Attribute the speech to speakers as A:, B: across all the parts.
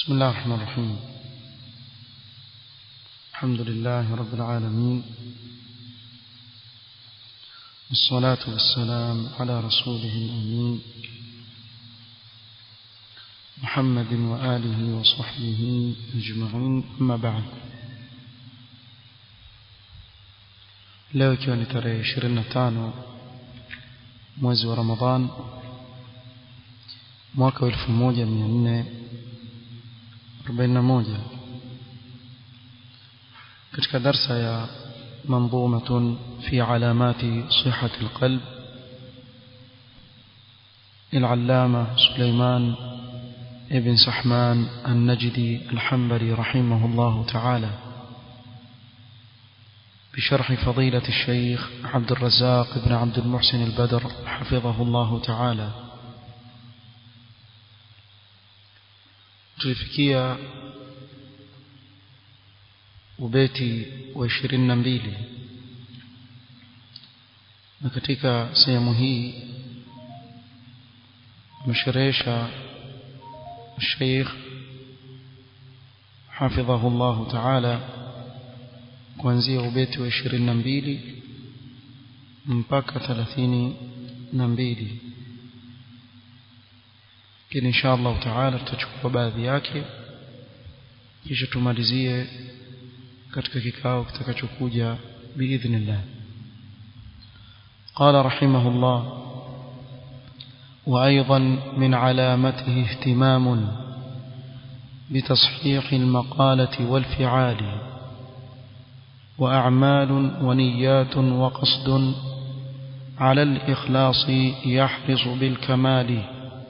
A: بسم الله الرحمن الرحيم الحمد لله رب العالمين والصلاة والسلام على رسوله الأمين محمد وآله وصحبه أجمعين أما بعد leo ikiwa ni tarehe 25 mwezi wa Ramadhan mwaka wa 1441 katika darsa ya منظومة في علامات صحة القلب للعلامة سليمان ابن سحمان النجدي الحنبلي رحمه الله تعالى بشرح فضيلة الشيخ عبد الرزاق بن عبد المحسن البدر حفظه الله تعالى tulifikia ubeti wa ishirini na mbili na katika sehemu hii amesherehesha Sheikh hafidhahu Allah ta'ala kuanzia ubeti wa ishirini na mbili mpaka thelathini na mbili lakini insha Allah taala tutachukua baadhi yake kisha tumalizie katika kikao kitakachokuja biidhnillah قال رحمه الله وأيضا من علامته اهتمام بتصحيح المقالة والفعال وأعمال ونيات وقصد على الإخلاص يحرص بالكمال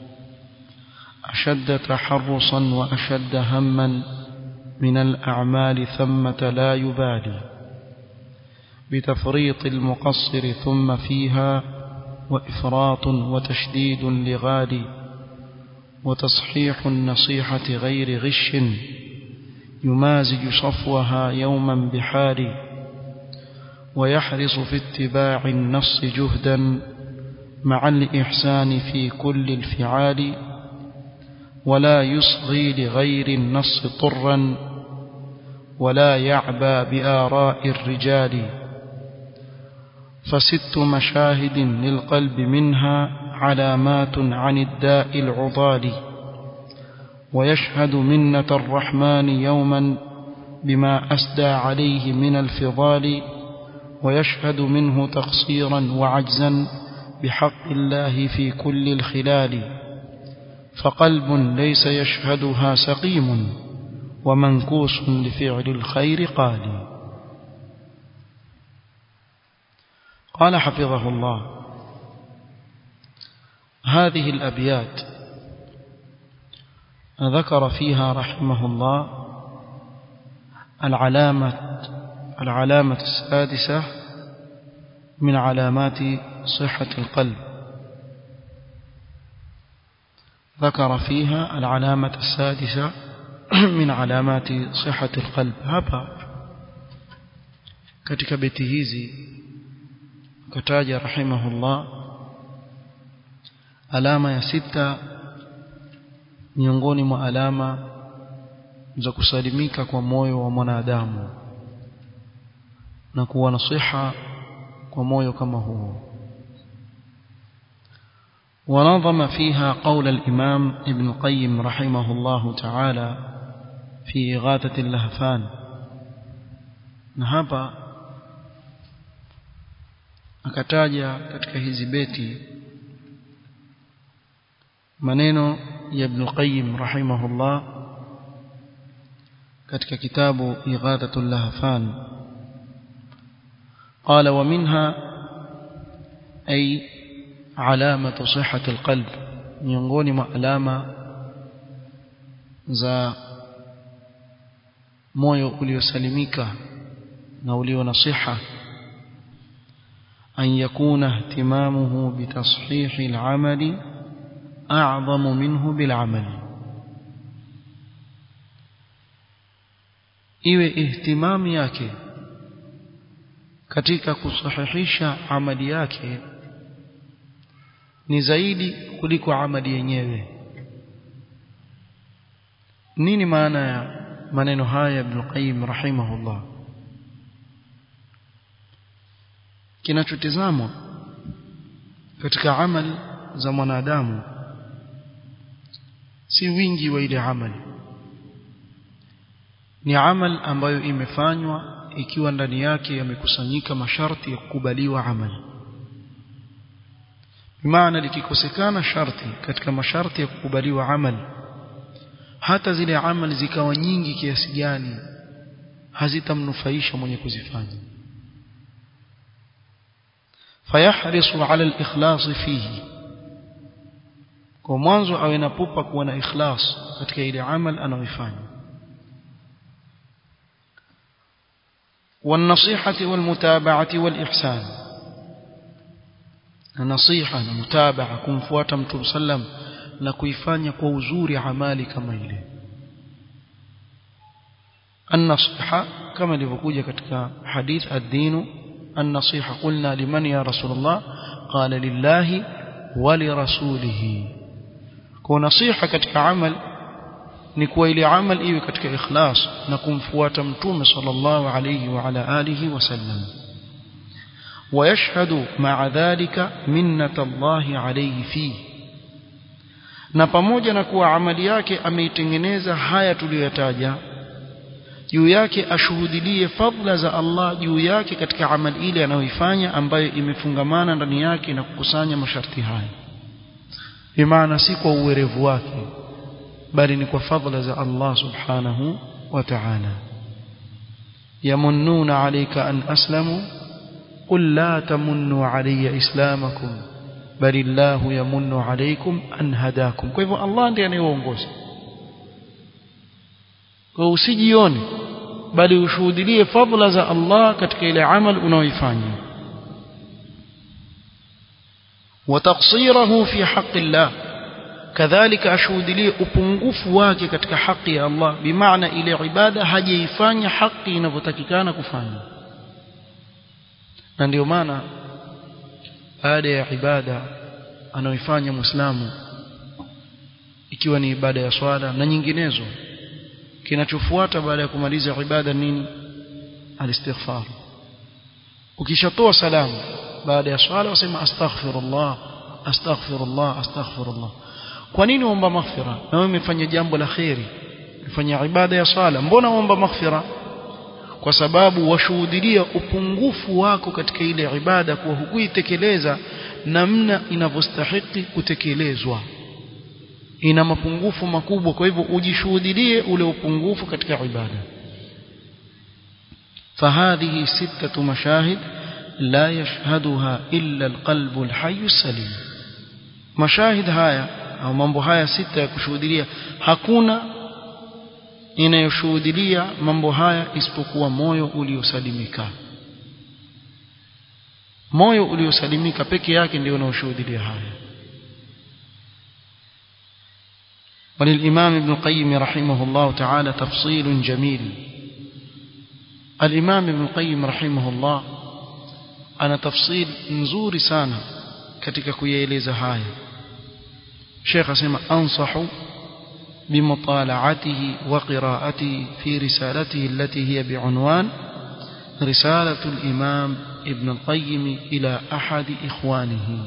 A: أشد تحرصا وأشد هما من الأعمال ثمة لا يبالي بتفريط المقصر ثم فيها وإفراط وتشديد لغالي وتصحيح النصيحة غير غش يمازج صفوها يوما بحال ويحرص في اتباع النص جهدا مع الإحسان في كل الفعال ولا يصغي لغير النص طرا ولا يعبى بآراء الرجال فست مشاهد للقلب منها علامات عن الداء العضال ويشهد منة الرحمن يوما بما أسدى عليه من الفضال ويشهد منه تقصيرا وعجزا بحق الله في كل الخلال فقلب ليس يشهدها سقيم ومنكوس لفعل الخير قال قال حفظه الله هذه الأبيات ذكر فيها رحمه الله العلامة العلامة السادسة من علامات صحة القلب ذكر فيها العلامة السادسة من علامات صحة القلب hapa katika beti hizi kataja rahimahullah alama ya sita miongoni mwa alama za kusalimika kwa moyo wa mwanadamu na kuwa na siha kwa moyo kama huo ونظم فيها قول الإمام ابن القيم رحمه الله تعالى في إغاثة اللهفان نهابا akataja katika hizi beti maneno ya Ibn Qayyim rahimahullah katika kitabu Ighathatul Lahfan qala wa minha ay alamatu sihhati alqalb miongoni mwa alama za moyo uliosalimika na ulio na siha أن يكون اهتمامه بتصحيح العمل أعظم منه بالعمل iwe ihtimami yake katika kusahihisha amali yake ni zaidi kuliko amali yenyewe nini maana ya maneno haya Ibn Qayyim rahimahullah kinachotizamwa katika amali za mwanadamu si wingi wa ile amali ni amal ambayo imefanywa ikiwa ndani yake yamekusanyika masharti ya kukubaliwa amali bimaana likikosekana sharti katika masharti ya kukubaliwa amali hata zile amali zikawa nyingi kiasi gani hazitamnufaisha mwenye kuzifanya fayahrisu ala al-ikhlas fihi kwa mwanzo awe na pupa kuwa na ikhlas katika ile amal anayoifanya والنصيحة والمتابعة والإحسان النصيحة المتابعة kumfuata mtume sallam na kuifanya kwa uzuri amali kama ile النصيحة كما لفكوجة katika حديث الدين النصيحة قلنا لمن يا رسول الله قال لله ولرسوله ونصيحة katika amal ni kuwa ile amal iwe katika ikhlas na kumfuata mtume sallallahu alayhi wa ala alihi wasallam ويشهد مع ذلك منة الله عليه فيه na pamoja na kuwa amali yake ameitengeneza haya tuliyoyataja juu yake ashuhudilie fadla za Allah juu yake katika amali ile anayoifanya ambayo imefungamana ndani yake na kukusanya masharti haya bimaana si kwa uwerevu wake bali ni kwa fadla za Allah subhanahu wa ta'ala yamunnuna alayka an aslamu qul la tamunnu alayya islamakum bal illahu yamunnu alaykum an hadakum kwa hivyo Allah ndiye anayeongoza kwa usijione bali ushuhudilie fadla za Allah katika ile amal unaoifanya وتقصيره في حق الله كذلك ashuhudilie upungufu wake katika haki ya Allah bimaana ile ibada hajaifanya haki inavyotakikana kufanya na ndio maana baada ya ibada anaoifanya muislamu ikiwa ni ibada ya swala na nyinginezo kinachofuata baada ya kumaliza ibada nini alistighfar ukishatoa salamu baada ya swala wasema astaghfirullah astaghfirullah astaghfirullah kwa nini uomba maghfira na wewe umefanya jambo la khairi umefanya ibada ya swala mbona uomba maghfira kwa sababu washuhudilia upungufu wako katika ile ibada kuwa hukuitekeleza namna inavyostahili kutekelezwa ina mapungufu makubwa kwa hivyo ujishuhudilie ule upungufu katika ibada فهذه ستة مشاهد لا يشهدها إلا القلب الحي السليم مشاهد هايا أو mambo haya sita ya kushuhudilia hakuna inayoshuhudilia mambo haya isipokuwa moyo uliosalimika moyo uliosalimika peke yake ndio unaoshuhudilia haya وللإمام ابن القيم رحمه الله تعالى تفصيل جميل الإمام ابن القيم رحمه الله أنا تفصيل نزور سانا katika kuyaeleza haya Sheikh asema ansahu بمطالعته وقراءته في رسالته التي هي بعنوان رسالة الإمام ابن القيم إلى أحد إخوانه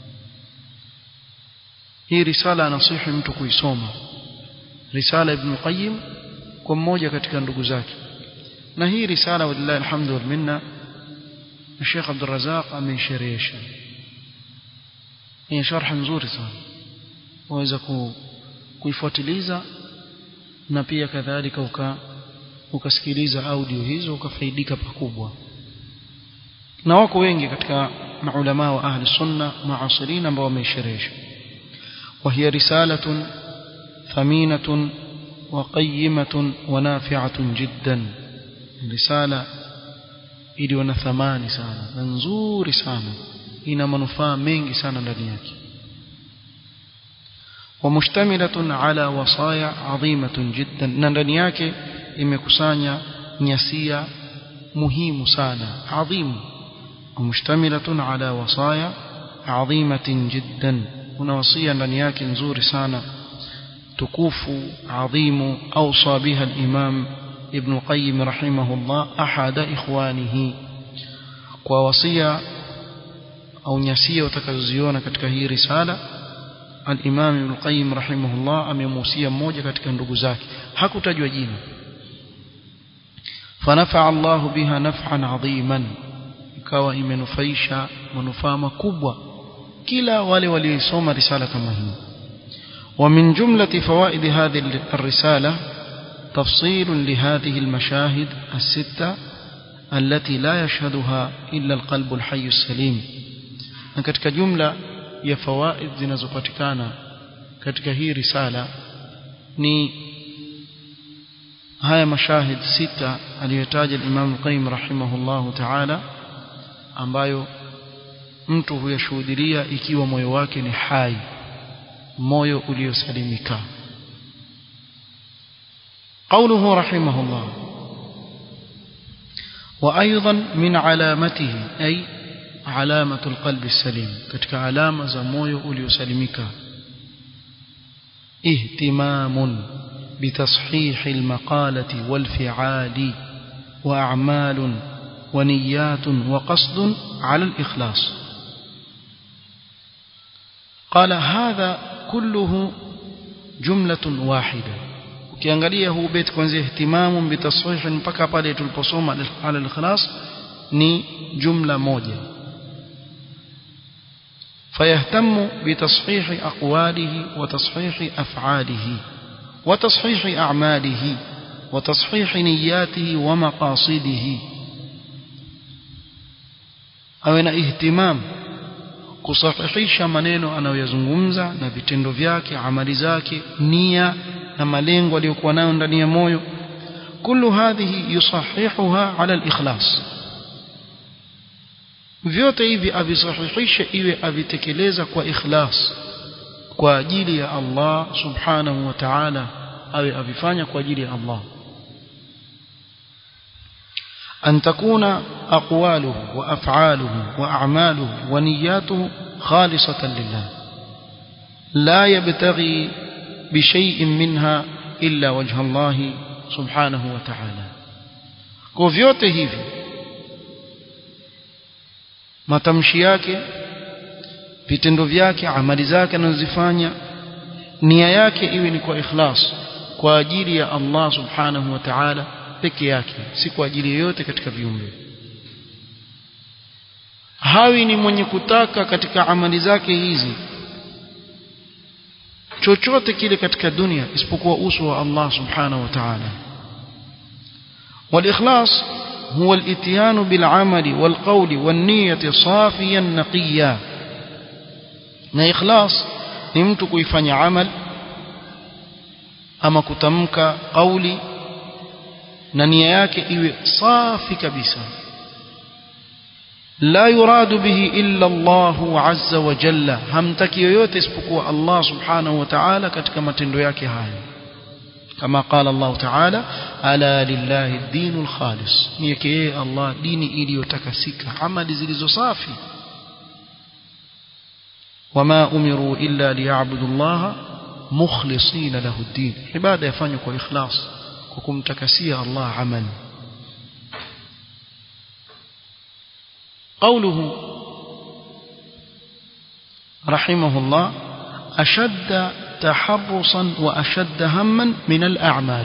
A: hii risala nasihi mtu kuisoma risala ibn qayyim kwa mmoja katika ndugu zake na hii risala walillahi alhamdu wal minna Sheikh Abdul Razak ameisherehesha ni sharh nzuri sana waweza ku, kuifuatiliza na pia kadhalika uka ukasikiliza audio hizo ukafaidika pakubwa na wako wengi katika maulama wa ahli sunna muasirin ambao wameisherehesha وهي رسالة ثمينة وقيمة ونافعة جدا رسالة iliyo na thamani sana na nzuri sana ina manufaa mengi sana ndani yake ومشتملة على وصايا عظيمة جدا na ndani yake imekusanya nyasia muhimu sana adhim ومشتملة على وصايا عظيمة جدا kuna wasia ndani yake nzuri sana tukufu adhimu awsa biha al-imam ibn qayyim rahimahullah ahada ikhwanihi kwa wasia au nyasia utakazoziona katika hii risala al-imam ibn qayyim rahimahullah amemuhusia mmoja katika ndugu zake hakutajwa jina فنفع الله بها نفعا عظيما ikawa imenufaisha manufaa makubwa kila wale waliosoma risala kama hii ومن جملة فوائد هذه الرسالة تفصيل لهذه المشاهد الستة التي لا يشهدها إلا القلب الحي السليم katika jumla ya fawaid zinazopatikana katika hii risala ni haya mashahid sita aliyotaja Imam Qayyim rahimahullahu ta'ala ambayo mtu huyashuhudia ikiwa moyo wake ni hai moyo uliosalimika قوله رحمه الله وأيضا من علامته أي علامة القلب السليم كتك علامة زموي uliosalimika اهتمام بتصحيح المقالة والفعال وأعمال ونيات وقصد على الإخلاص قال هذا كله جملة واحدة ukiangalia huu beti kuanzia ihtimamu bitasihih mpaka pale tuliposoma ala al-ikhlas ni jumla moja فيهتم بتصحيح أقواله وتصحيح أفعاله وتصحيح أعماله وتصحيح نياته ومقاصده awe na ihtimam kusahihisha maneno anayoyazungumza na vitendo vyake amali zake nia na malengo aliyokuwa nayo ndani ya moyo kullu hadhihi yusahihuha ala al-ikhlas vyote hivi avisahihishe iwe avitekeleza kwa ikhlas kwa ajili ya Allah subhanahu wa ta'ala awe avifanya kwa ajili ya Allah أن تكون أقواله وأفعاله وأعماله ونياته خالصة لله لا يبتغي بشيء منها إلا وجه الله سبحانه وتعالى كوفيوته hivi matamshi yake vitendo vyake amali zake anazozifanya nia yake iwe ni kwa ikhlas kwa ajili ya Allah subhanahu wa ta'ala peke yake si kwa ajili yoyote katika viumbe hawi ni mwenye kutaka katika amali zake hizi chochote kile katika dunia isipokuwa uso wa Allah subhanahu wa ta'ala والإخلاص هو الاتيان بالعمل والقول والنية صافيا نقيا na ikhlas ni mtu kuifanya amal ama kutamka kauli na nia yake iwe safi kabisa la yuradu bihi illa Allah azza wa jalla hamtaki yoyote isipokuwa Allah subhanahu wa ta'ala katika matendo yake haya kama qala Allah ta'ala ala lillahi ad-dinul khalis ni yake Allah dini iliyotakasika amali zilizo safi wama umiru illa liya'budu Allah mukhlisina lahu ad-din ibada yafanywa kwa ikhlas kwa kumtakasia Allah amali قوله رحمه الله أشد تحرصا وأشد هما من الأعمال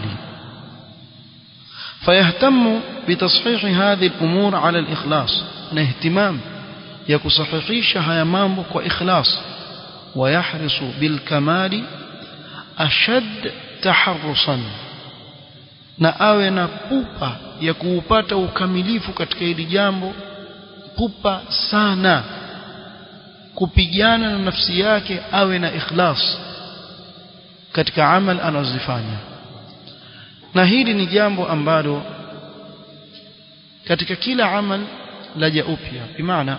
A: فيهتم بتصحيح هذه الأمور على الإخلاص اهتمام يكصحيحيش هيمامك وإخلاص ويحرص بالكمال أشد تحرصا na awe na pupa ya kuupata ukamilifu katika hili jambo pupa sana kupigana na nafsi yake awe na ikhlas katika amal anazofanya na hili ni jambo ambalo katika kila amal laja upya bimaana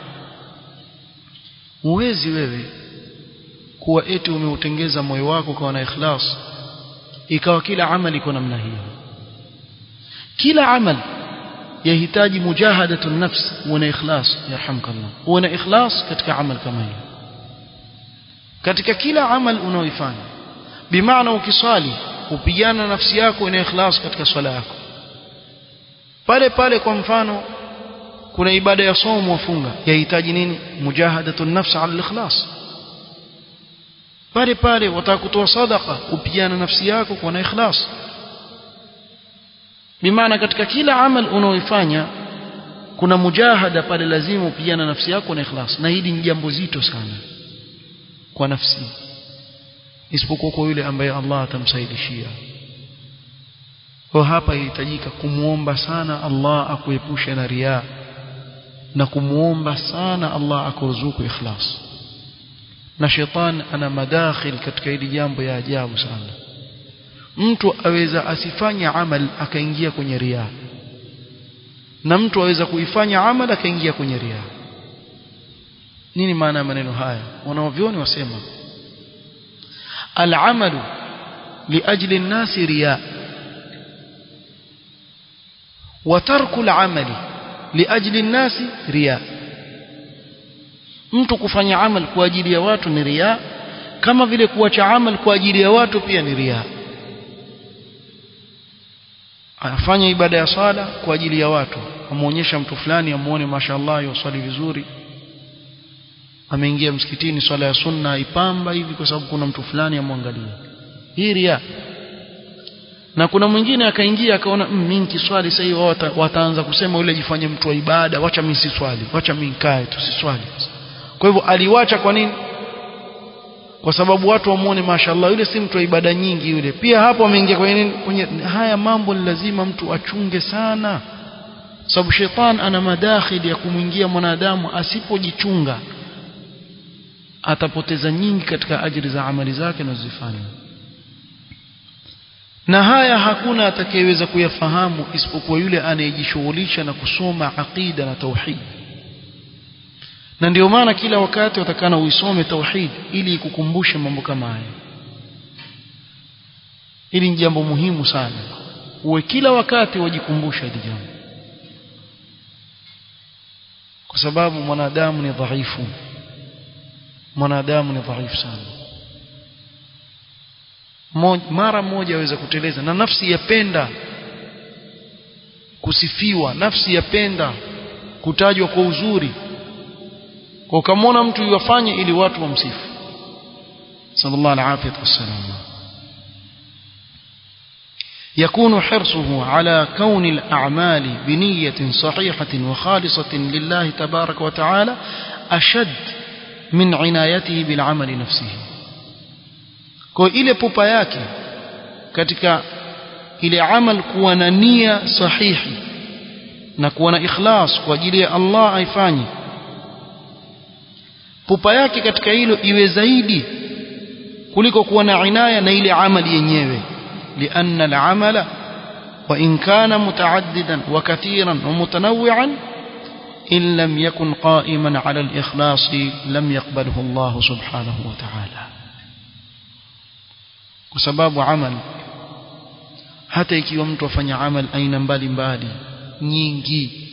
A: huwezi wewe kuwa eti umeutengeza moyo wako kwa na ikhlas ikawa kila amali iko namna hiyo kila amal yahitaji mujahadatu nafs una ikhlas yarhamkallah una ikhlas katika amal kama hiyo katika kila amal unaoifanya bimaana ukiswali upigana nafsi yako ina ikhlas katika swala yako pale pale kwa mfano kuna ibada ya somo wafunga yahitaji nini mujahadatu nafsi ala ikhlas pale pale wataka kutoa sadaqa upigana nafsi yako kwa na ikhlas bimaana katika kila amal unaoifanya kuna mujahada pale lazima upigana nafsi yako na ikhlas na hili ni jambo zito sana kwa nafsi isipokuwa kwa yule ambaye Allah atamsaidishia kwa hapa inahitajika kumuomba sana Allah akuepushe na riaa na kumuomba sana Allah akuruzuku ikhlas na shetani ana madakhil katika hili jambo ya ajabu sana mtu aweza asifanye amal akaingia kwenye riaa na mtu aweza kuifanya amal akaingia kwenye riaa nini maana ya maneno haya wanaovyoni wasema العمل لأجل الناس رياء وترك العمل لأجل الناس رياء mtu kufanya amal kwa ajili ya watu ni riya kama vile kuacha amal kwa ajili ya watu pia ni riya anafanya ibada ya swala kwa ajili ya watu amuonyesha mtu fulani amuone mashallah yoswali vizuri ameingia msikitini swala ya sunna ipamba hivi kwa sababu kuna mtu fulani amwangalia hii riya na kuna mwingine akaingia akaona mimi nikiswali sasa hivi wata, wataanza kusema yule jifanye mtu wa ibada wacha mimi si swali wacha mimi nikae tu si swali kwa hivyo aliwacha kwa nini kwa sababu watu wamuone mashallah yule si mtu wa ibada nyingi yule pia hapo ameingia kwenye nini kwenye haya mambo ni lazima mtu achunge sana sababu shetani ana madakhili ya kumwingia mwanadamu asipojichunga atapoteza nyingi katika ajiri za amali zake anazozifanya na haya hakuna atakayeweza kuyafahamu isipokuwa yule anayejishughulisha na kusoma aqida na tauhid na ndio maana kila wakati watakana uisome tauhid ili ikukumbushe mambo kama haya hili ni jambo muhimu sana uwe kila wakati wajikumbusha hili jambo kwa sababu mwanadamu ni dhaifu mwanadamu ni dhaifu sana mara moja aweza kuteleza na nafsi yapenda kusifiwa nafsi yapenda kutajwa kwa uzuri kwa ukamwona mtu yafanye ili watu wamsifu sallallahu alaihi wasallam يكون حرصه على كون الأعمال بنية صحيحة وخالصة لله تبارك وتعالى أشد من عنايته بالعمل نفسه kwa ile pupa yake katika ile amal kuwa na nia sahihi na kuwa na ikhlas kwa ajili ya Allah aifanye pupa yake katika hilo iwe zaidi kuliko kuwa na inaya na ile amali yenyewe لأن العمل وإن كان متعددا وكثيرا ومتنوعا إن لم يكن قائما على الإخلاص لم يقبله الله سبحانه وتعالى وسباب عمل hata ikiwa mtu afanya amal aina mbalimbali nyingi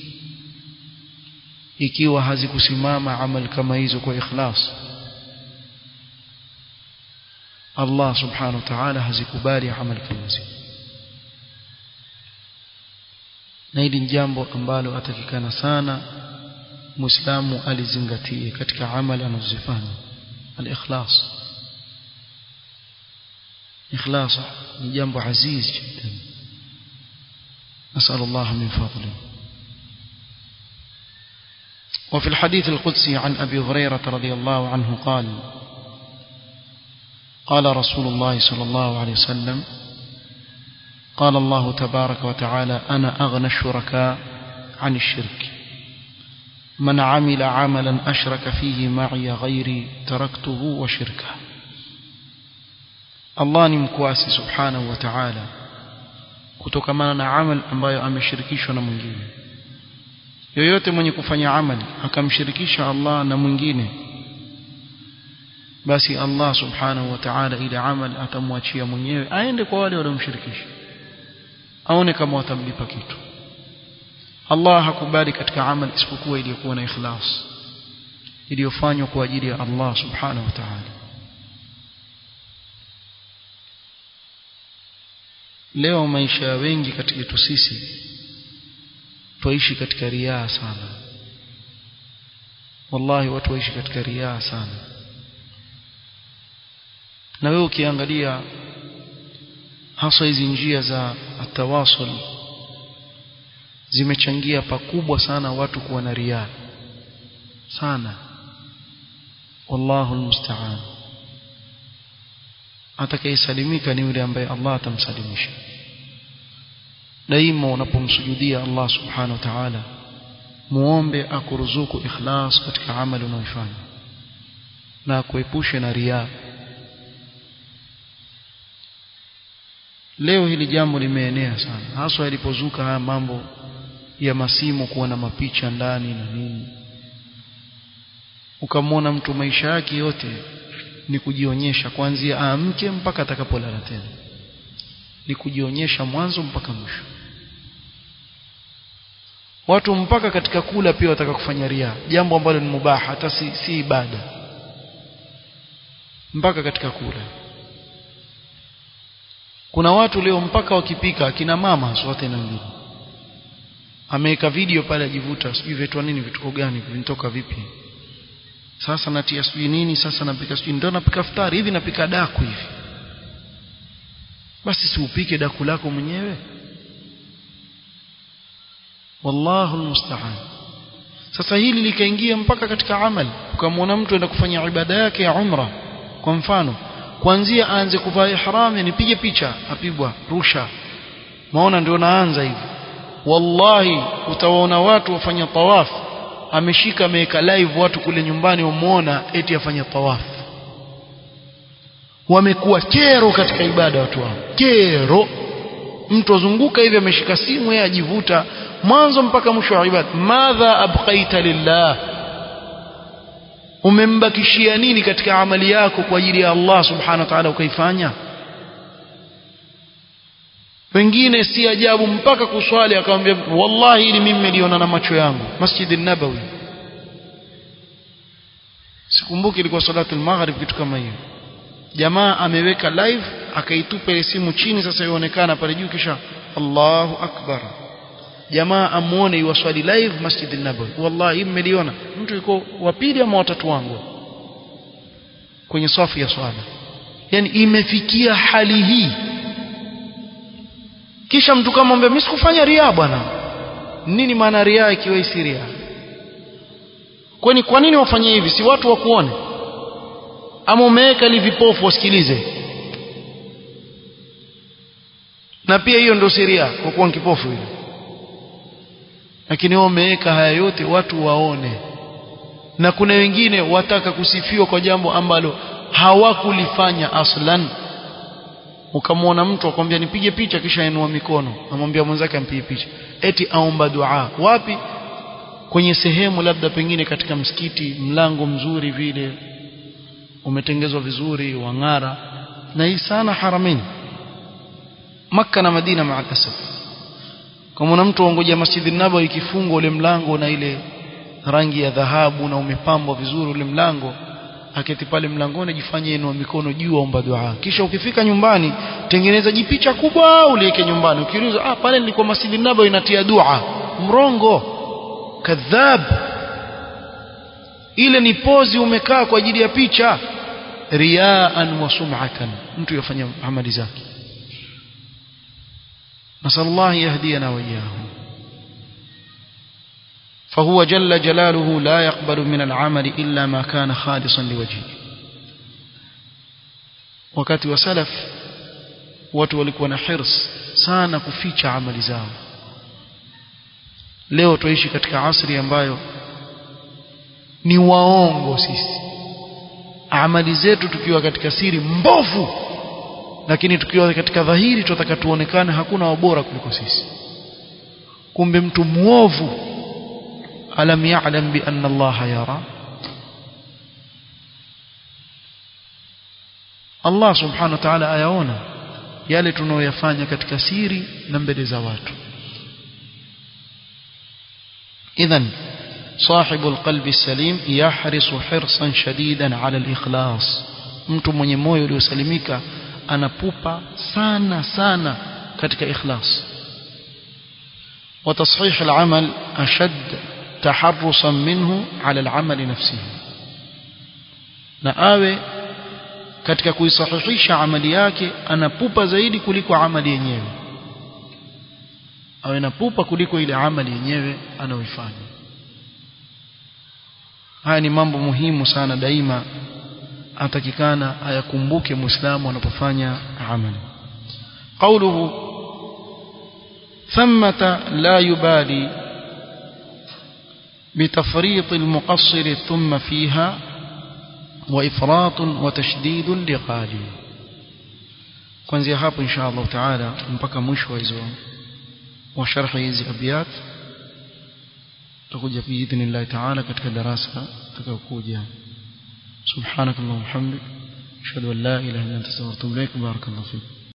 A: ikiwa hazikusimama amal kama hizo kwa ikhlas Allah subhanahu wa ta'ala hazikubali amal kama hizo na hili ni jambo ambalo atakikana sana muislamu alizingatie katika amali anazozifanya al-ikhlas ikhlas ni jambo aziz jiddan نسأل الله من فضله وفي الحديث القدسي عن أبي هريرة رضي الله عنه قال قال رسول الله صلى الله عليه وسلم قال الله تبارك وتعالى أنا أغنى الشركاء عن الشرك من عمل عملا أشرك فيه معي غيري تركته وشركه Allah ni mkwasi subhanahu wa ta'ala kutokamana na amal ambayo ameshirikishwa na mwingine yoyote mwenye kufanya amali akamshirikisha Allah na mwingine basi Allah subhanahu wa ta'ala ile amal atamwachia mwenyewe aende kwa wale waliomshirikisha aone kama watamlipa kitu Allah hakubali katika amal isipokuwa iliyokuwa na ikhlas iliyofanywa kwa ajili ya Allah subhanahu wa ta'ala leo maisha ya wengi katika yetu sisi twaishi katika riaa sana wallahi watu waishi katika riaa sana na wewe ukiangalia hasa hizi njia za atawasul zimechangia pakubwa sana watu kuwa na riaa sana wallahu almusta'an atakayesalimika ni yule ambaye Allah atamsalimisha daima unapomsujudia Allah subhanahu wa ta'ala muombe akuruzuku ikhlas katika amali unayoifanya na akuepushe na riaa leo hili jambo limeenea sana haswa yalipozuka haya mambo ya masimu kuwa na mapicha ndani na nini ukamwona mtu maisha yake yote ni kujionyesha kuanzia aamke mpaka atakapolala tena ni kujionyesha mwanzo mpaka mwisho watu mpaka katika kula pia wataka kufanya ria jambo ambalo ni mubaha hata si, si ibada mpaka katika kula kuna watu leo mpaka wakipika akina mama sote na wengine ameweka video pale ajivuta sijui vitu nini vituko gani vinatoka vipi sasa natia sijui nini sasa napika sijui ndio napika futari hivi napika daku hivi basi si upike daku lako mwenyewe wallahu almusta'an sasa hili likaingia mpaka katika amali ukamwona mtu enda kufanya ibada yake ya umra kwa mfano kuanzia aanze kuvaa ihram nipige picha apigwa rusha maona ndio naanza hivi wallahi utawaona watu wafanya tawaf ameshika ameweka live watu kule nyumbani wamuona eti afanya tawaf wamekuwa kero katika ibada watu wao kero mtu azunguka hivi ameshika simu yeye ajivuta mwanzo mpaka mwisho wa ibada madha abqaita lillah umembakishia nini katika amali yako kwa ajili ya Allah subhanahu wa ta'ala ukaifanya wengine si ajabu mpaka kuswali akamwambia wallahi ili mimi niliona na macho yangu Masjid nabawi sikumbuki ilikuwa salatu al-maghrib kitu kama hiyo jamaa ameweka live akaitupa ile simu chini sasa ionekana pale juu kisha Allahu akbar jamaa amuone iwaswali live Masjid nabawi wallahi mmeliona mtu yuko wa pili ama watatu wangu kwenye safu ya swala yani imefikia hali hii kisha mtu kama mwambie mimi sikufanya ria bwana nini maana ria ikiwa isi ria kwani kwa nini wafanye hivi si watu wakuone ama umeweka ili vipofu wasikilize na pia hiyo ndio siria kwa kuwa kipofu ile lakini wao umeweka haya yote watu waone na kuna wengine wataka kusifiwa kwa jambo ambalo hawakulifanya aslan ukamwona mtu akwambia nipige picha kisha inua mikono amwambia mwenzake ampige picha eti aomba dua wapi kwenye sehemu labda pengine katika msikiti mlango mzuri vile umetengezwa vizuri wang'ara na hii sana haramini Makka na Madina maalasaf kama mtu aongoja Masjid Nabawi ikifungwa ule mlango na ile rangi ya dhahabu na umepambwa vizuri ule mlango aketi pale mlangoni jifanye inua mikono juu aomba dua kisha ukifika nyumbani tengeneza jipicha kubwa uliweke nyumbani ukiuliza ah pale nilikuwa Masjid Nabawi inatia dua mrongo kadhab ile ni pozi umekaa kwa ajili ya picha riaan wa sum'atan mtu yafanya amali zake نسأل الله يهدينا وإياهم فهو جل جلاله لا يقبل من العمل إلا ما كان خالصا لوجهه wakati wa salaf watu walikuwa na hirs sana kuficha amali zao leo tuishi katika asri ambayo ni waongo sisi amali zetu tukiwa katika siri mbovu lakini tukiwa katika dhahiri tunataka tuonekane hakuna wabora kuliko sisi kumbe mtu muovu alam ya'lam bi anna Allah yara Allah subhanahu wa ta'ala ayaona yale tunayoyafanya katika siri na mbele za watu idhan صاحب القلب السليم يحرص حرصا شديدا على الإخلاص mtu mwenye moyo uliosalimika anapupa sana sana katika ikhlas وتصحيح العمل أشد تحرصا منه على العمل نفسه na awe katika kuisahihisha amali yake anapupa zaidi kuliko amali yenyewe awe na pupa kuliko ile amali yenyewe anayoifanya haya ni mambo muhimu sana daima atakikana ayakumbuke muislamu anapofanya amali قوله ثمة لا يبالي بتفريط المقصر ثم فيها وإفراط وتشديد لغالي kuanzia hapo insha Allah taala mpaka mwisho wa hizo wa sharhi hizi abiyat tutakuja biidhnillah taala katika darasa tutakayokuja subhanakallahumma hamdik ashhadu an la ilaha illa anta astaghfiruka wa atubu ilaik barakallahu fik